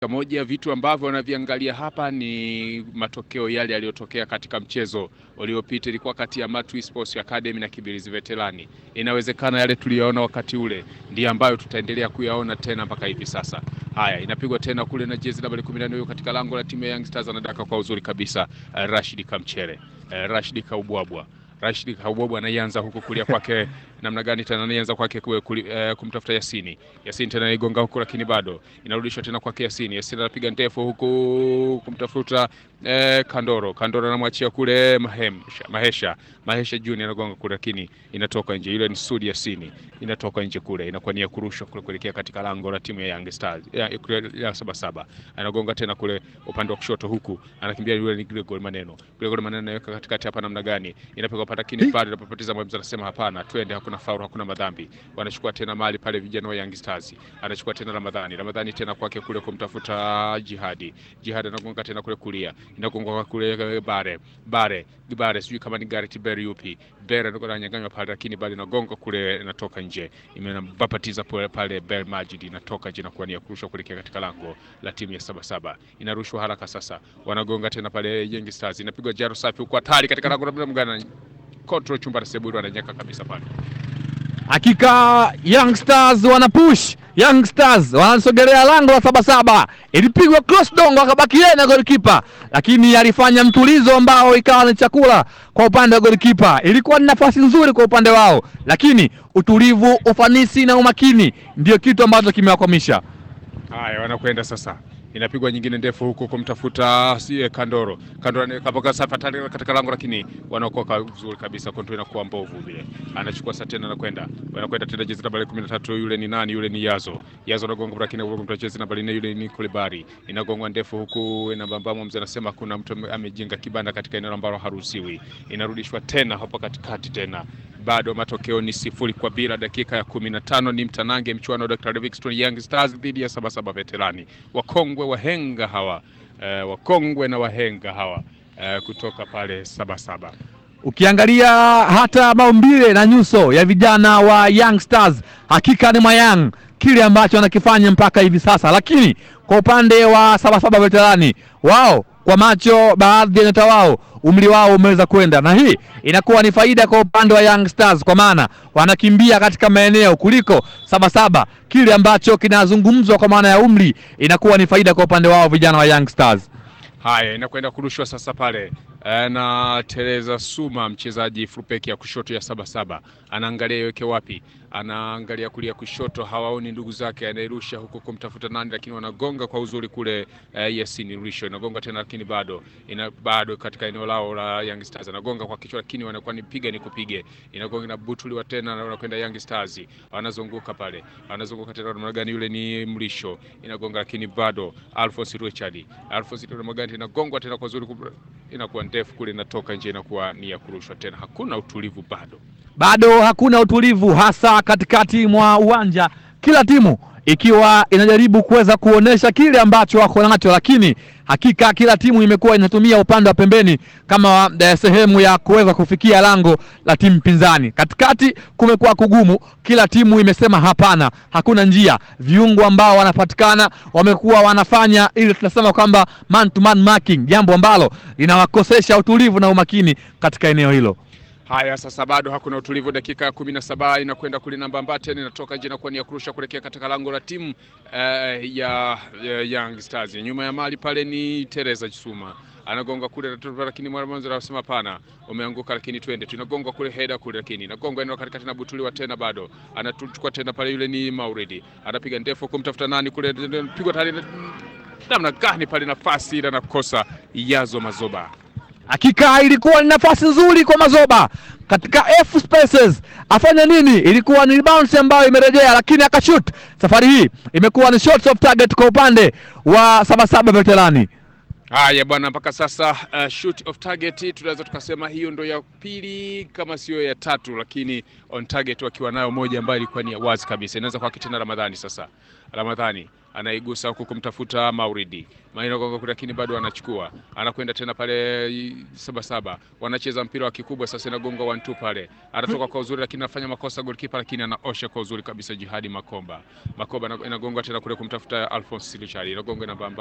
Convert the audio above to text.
Moja ya vitu ambavyo wanaviangalia hapa ni matokeo yale yaliyotokea katika mchezo uliopita, ilikuwa kati ya Matwi Sports Academy na Kibirizi Veterani. Inawezekana yale tuliyoona wakati ule ndiyo ambayo tutaendelea kuyaona tena mpaka hivi sasa. Haya, inapigwa tena kule na jezi nambari 14 huyo katika lango la timu ya Young Stars, anadaka kwa uzuri kabisa uh, Rashid Kamchere uh, Rashid Kaubwabwa Rashid Kaubwabwa anaianza huku kulia kwake namna gani tena anaianza kwake uh, kumtafuta Yasini. Yasini tena igonga huku, lakini bado inarudishwa tena kwake Yasini. Yasini anapiga ndefu huku kumtafuta eh, Kandoro. Kandoro anamwachia kule Mahemsha, Mahesha Mahesha Junior anagonga kule, lakini inatoka nje. Ile ni Sudi Yasini inatoka nje kule, inakuwa ni ya kurushwa kule kuelekea katika lango la timu ya Young Stars ya, ya saba saba. Anagonga tena kule upande wa kushoto huku, anakimbia yule ni Gregor Maneno. Gregor Maneno anaweka katikati hapa, namna gani inapigwa pata, lakini bado inapopoteza mwamuzi anasema hapana, twende, hakuna faulu, hakuna madhambi. Wanachukua tena mali pale vijana wa Young Stars, anachukua tena Ramadhani. Ramadhani tena kwake kule kumtafuta Jihadi. Jihadi anagonga tena kule kulia, inagonga kule Bare Bare Bare, sijui kama ni Gareth Bale yupi Bale ananyang'anywa pale, lakini bado inagonga kule, inatoka nje, imebapatiza pale Bale Majid, inatoka nje na kuwa ni kurushwa kuelekea katika lango la timu ya saba saba. Inarushwa haraka sasa, wanagonga tena pale Young Stars, inapigwa jaro safi huko, hatari katika lango la mgana control chumba na Seburu ananyaka kabisa pale. Hakika Young Stars wana push, Young Stars wanasogelea lango la saba saba. Ilipigwa cross dongo, akabaki yeye na golikipa, lakini alifanya mtulizo ambao ikawa ni chakula kwa upande wa golikipa. Ilikuwa ni nafasi nzuri kwa upande wao, lakini utulivu, ufanisi na umakini ndio kitu ambacho kimewakwamisha. Haya, wanakwenda sasa inapigwa nyingine ndefu huko kumtafuta sie Kandoro. Kandoro kapaka safari katika lango, lakini wanaokoka vizuri kabisa, kontrol inakuwa mbovu vile. Anachukua sasa tena anakwenda. Wanakwenda tena jezi namba 13 yule ni nani? Yule ni Yazo. Yazo anagonga lakini kwa jezi namba 4 yule ni Kolibari. Inagongwa ndefu huku na mbambamo, mzee anasema kuna mtu amejenga kibanda katika eneo ambalo haruhusiwi. Inarudishwa tena hapo katikati tena. Bado matokeo ni sifuri kwa bila. Dakika ya 15 ni mtanange mchuano wa Dr. Livingstone Young Stars dhidi ya Sabasaba Veterani. Wakongwe wahenga hawa uh, wakongwe na wahenga hawa uh, kutoka pale Sabasaba. Ukiangalia hata maumbile na nyuso ya vijana wa Young Stars, hakika ni Mayang kile ambacho wanakifanya mpaka hivi sasa, lakini kwa upande wa Sabasaba Veterani wao kwa macho baadhi ya nyota wao umri wao umeweza kwenda, na hii inakuwa ni faida kwa upande wa Young Stars, kwa maana wanakimbia katika maeneo kuliko Sabasaba. Kile ambacho kinazungumzwa kwa maana ya umri inakuwa ni faida kwa upande wao vijana wa Young Stars. Haya, inakwenda kurushwa sasa pale na Teresa Suma, mchezaji frupeki ya kushoto ya Sabasaba, anaangalia iweke wapi, anaangalia kulia kushoto, hawaoni ndugu zake, anairusha huko kumtafuta nani, lakini wanagonga kwa uzuri kule. Uh, Yasini Risho inagonga tena, lakini bado ina bado katika eneo lao la Young Stars, anagonga kwa kichwa, lakini wanakuwa ni piga ni kupige, inagonga na butuliwa tena, na wanakwenda Young Stars, wanazunguka pale, wanazunguka tena, namna gani? Yule ni Mrisho, inagonga lakini bado Alphonse Richard, Alphonse namna gani, inagongwa tena kwa uzuri, inakuwa ndefu kule, inatoka nje, inakuwa ni ya kurushwa tena. Hakuna utulivu bado, bado hakuna utulivu, hasa katikati mwa uwanja, kila timu ikiwa inajaribu kuweza kuonesha kile ambacho wako nacho, lakini hakika kila timu imekuwa inatumia upande wa pembeni kama eh, sehemu ya kuweza kufikia lango la timu pinzani. Katikati kumekuwa kugumu, kila timu imesema hapana, hakuna njia. Viungo ambao wanapatikana wamekuwa wanafanya ili tunasema kwamba man to man marking, jambo ambalo linawakosesha utulivu na umakini katika eneo hilo. Haya, sasa bado hakuna utulivu. Dakika ya kumi na saba inakwenda kule namba Mbaten inatoka nje, inakuwa ni ya kurusha kuelekea katika lango la timu uh, ya, ya Young Stars. Nyuma ya mali pale ni Teresa Jisuma anagonga kule, lakini mwanzo anasema hapana, umeanguka, lakini twende. Tunagonga kule heda kule, lakini nagonga eneo katikati na butuliwa tena, bado anachukua tena pale, yule ni Mauridi anapiga ndefu kumtafuta nani kule, pigwa tani namna gani pale, nafasi ile anakosa Yazo Mazoba. Hakika ilikuwa ni nafasi nzuri kwa Mazoba katika F spaces, afanya nini? Ilikuwa ni bounce ambayo imerejea, lakini akashoot. Safari hii imekuwa ni shots of target kwa upande wa Sabasaba Veterani. Haya bwana, mpaka sasa uh, shoot of target tunaweza tukasema hiyo ndo ya pili kama sio ya tatu, lakini on target wakiwa nayo moja ambayo ilikuwa ni wazi kabisa. Inaweza kwa kitena Ramadhani sasa, Ramadhani anaigusa huku kumtafuta Mauridi Maina gonga kule, lakini bado anachukua, anakwenda tena pale i- Sabasaba, wanacheza mpira wa kikubwa sasa, inagonga one two pale, anatoka kwa uzuri, lakini anafanya makosa goalkeeper, lakini anaosha kwa uzuri kabisa. Jihadi Makomba, Makomba ina- inagonga tena kule kumtafuta Alphonse Richard, inagonga na bamba